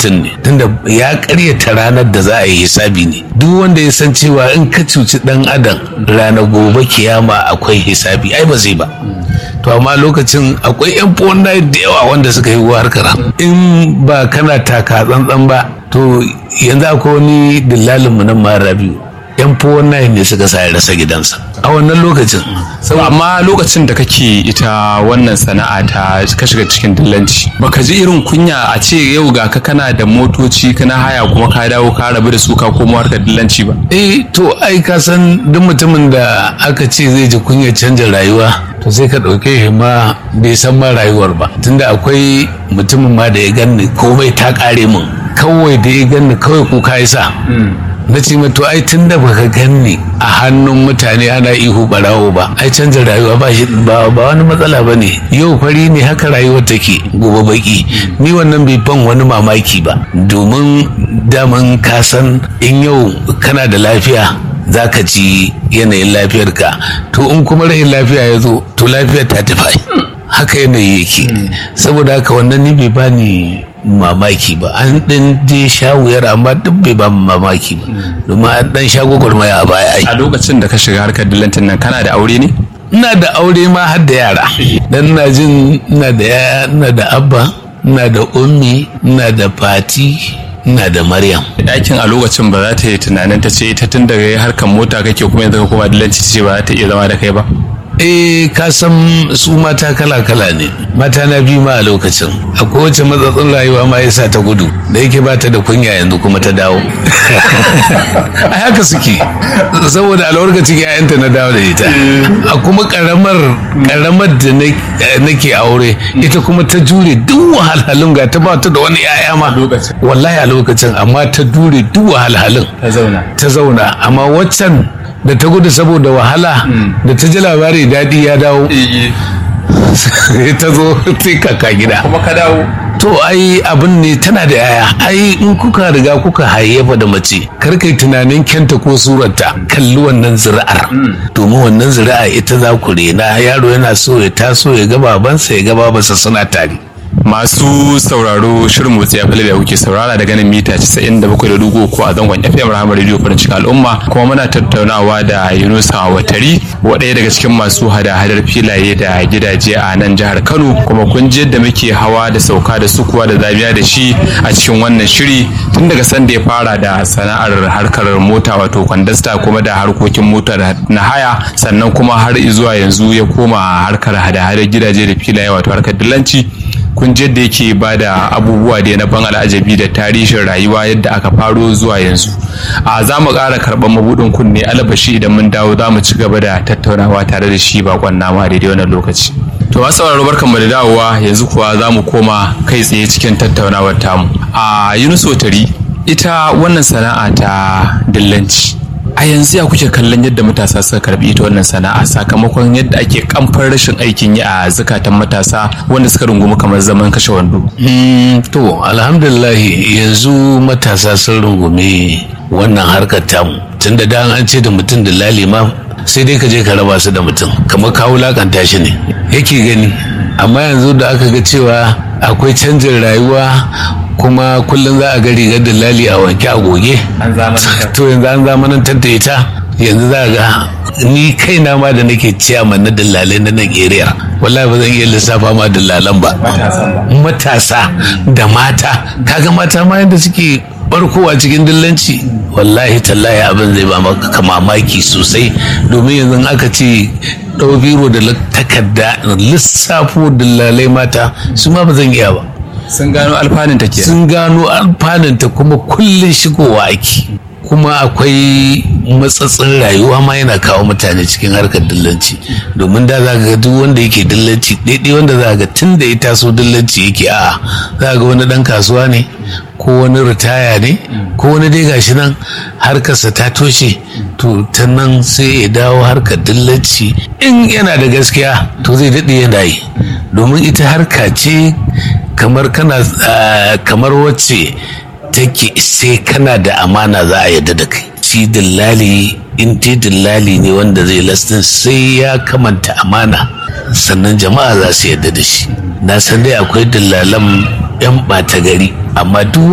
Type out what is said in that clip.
mutum ne tunda ya karyata ranar da za a yi hisabi ne duk wanda ya san cewa in ka cuci dan adam ranar gobe kiyama akwai hisabi ai ba zai ba to amma lokacin akwai yan fonda da yawa wanda suka yi harkar in ba kana taka tsantsan ba to yanzu akwai wani dillalinmu nan mara biyu yan fonda ne suka sa ya rasa gidansa a wannan lokacin amma lokacin da kake ita wannan sana'a ta ka shiga cikin dillanci baka ji irin kunya a ce yau ga ka kana da motoci kana haya kuma ka dawo ka rabu da su ka komo harkar dillanci ba eh to ai ka san duk mutumin da aka ce zai ji kunya canja rayuwa to sai ka ɗauke shi ma bai san ma rayuwar ba tunda akwai mutumin ma da ya ganni komai ta ƙare min kawai da ya ganni kawai kuka ya sa na ce to ai tun da baka ganni a hannun mutane ana ihu barawo ba ai canza rayuwa ba shi ba wani matsala ba ne yau fari ne haka rayuwar take gobe baki ni wannan bai ban wani mamaki ba domin daman ka san in yau kana da lafiya za ka ji yanayin lafiyarka to in kuma rahin lafiya ya zo to lafiyar ta tafi haka yanayi yake saboda haka wannan ni bai bani mamaki ba an ɗin je sha wuyar amma duk bai ba mamaki ba domin an ɗan sha gwagwarmaya a baya ai a lokacin da ka shiga harkar dillantin nan kana da aure ne ina da aure ma har da yara dan ina jin ina da yaya ina da abba ina da ummi ina da fati ina da maryam ɗakin a lokacin ba za ta yi tunanin ta ce ita tun daga harkar mota kake kuma yanzu ka koma dillanci ce ba za ta iya zama da kai ba eh ka san su mata kala-kala ne mata na biyu ma a lokacin a kowace matsatsin rayuwa ma yasa ta gudu da yake ba ta da kunya yanzu kuma ta dawo a haka suke saboda alwarkacin yayanta na dawo da ita a kuma karamar karamar da nake aure ita kuma ta jure duk wahalhalun ga ta ba ta da wani yaya ma wallahi a lokacin amma ta jure duk wahalhalun ta zauna ta zauna amma waccan da ta gudu saboda wahala da ta ji labari daɗi ya dawo ta zo sai kaka gida kuma ka dawo to ai abin ne tana da yaya ai in kuka riga kuka hayyafa da mace kar kai tunanin kyanta ko surarta kalli wannan zuri'ar domin wannan zuri'a ita za ku rena yaro yana so ya taso ya ga babansa ya ga babansa suna tare masu sauraro shirin motsi ya da kuke saurara daga nan mita 97.3 ko a zangon FM Rahama Radio farin cikin al'umma kuma muna tattaunawa da Yunusa Watari waɗaya daga cikin masu hada-hadar filaye da gidaje a nan jihar Kano kuma kun ji yadda muke hawa da sauka da sukuwa da zabiya da shi a cikin wannan shiri tun daga sanda ya fara da sana'ar harkar mota wato kwandasta kuma da harkokin mota na haya sannan kuma har zuwa yanzu ya koma harkar hada-hadar gidaje da filaye wato harkar dillanci kun da yake ba da abubuwa da na ban al'ajabi da tarihin rayuwa yadda aka faro zuwa yanzu a za mu ƙara karɓar mabuɗin kunne alabashi idan mun dawo za mu ci gaba da tattaunawa tare da shi bakon nama daidai wannan lokaci to masu sauraro barkan mu da dawowa yanzu kuwa za mu koma kai tsaye cikin tattaunawar tamu a yunus tari ita wannan sana'a ta dillanci a yanzu ya kuke kallon yadda matasa suka karbi ita wannan sana'a sakamakon yadda ake kamfar rashin aikin yi a zakatan matasa wanda suka rungumi kamar zaman kashe wando to alhamdulillah yanzu matasa sun rungumi wannan harkar tamu tun da dan an ce da mutum da lalima sai dai ka je ka raba su da mutum kamar ka wulakanta shi ne yake gani amma yanzu da aka ga cewa akwai canjin rayuwa kuma kullum za a ga rigar dalali a wanke a goge to yanzu an zamanantar da ita yanzu za a ga ni kaina ma da nake ciyaman na dallalai na nan area wallahi ba zan iya lissafa ma dallalan ba matasa da mata kaga mata ma yadda suke barkowa cikin dillanci wallahi tallahi abin zai ba maka mamaki sosai domin yanzu aka ce ɗau biro da takarda lissafo dillalai mata su ma ba zan iya ba sun gano alfanun ta sun gano alfanun ta kuma kullum shigowa ake kuma akwai matsatsin rayuwa ma yana kawo mutane cikin harkar dillanci domin da za ga duk wanda yake dillanci daidai wanda za ga tun da ya taso dillanci yake a za ga wani dan kasuwa ne ko wani ritaya ne ko wani dai gashi nan harkarsa ta toshe to ta nan sai ya dawo harkar dillanci in yana da gaskiya to zai daɗe yana yi domin ita harka ce kamar kana kamar wacce take sai kana da amana za a yadda da kai shi dillali in te dillali ne wanda zai lastin sai ya kamanta amana sannan jama'a za su yadda da shi na san dai akwai dillalan yan ɓata gari amma duk